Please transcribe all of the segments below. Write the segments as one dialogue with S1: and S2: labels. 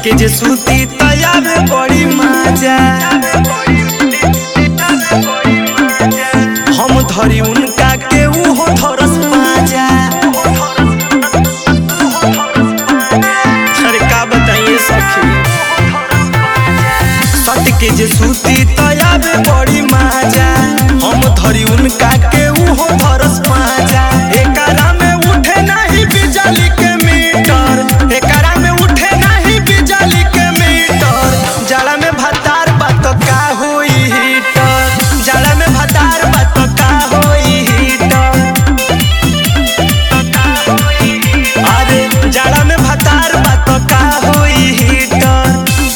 S1: के जे सूती तयावे बड़ी मजा हम धरी उनका के उहो धरस पाजा अरे का बताइए सखी सट के जे सूती तयावे बड़ी मजा हम धरी उनका के उहो धरस पाजा एकरा में उठे नहीं बिजली के मीटर एकरा में उठे नहीं बिजली के मीटर जड़ा में भतार बात का होई हीटर जड़ा में भतार बात का होई हीटर अरे जड़ा में भतार बात का होई हीटर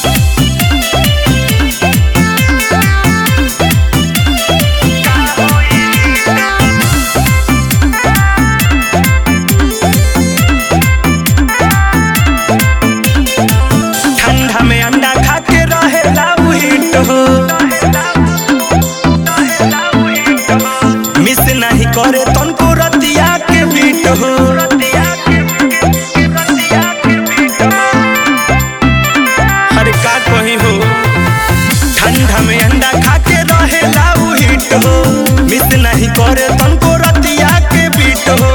S1: ठंडा में अंडा खा के रहेला उ हिट हो मिस नहीं करे तनको रतिया के बीट हो अरे का कही हो ठंडा में अंडा खा के रहेला उ हिट हो मिस नहीं करे तनको रतिया के बीट हो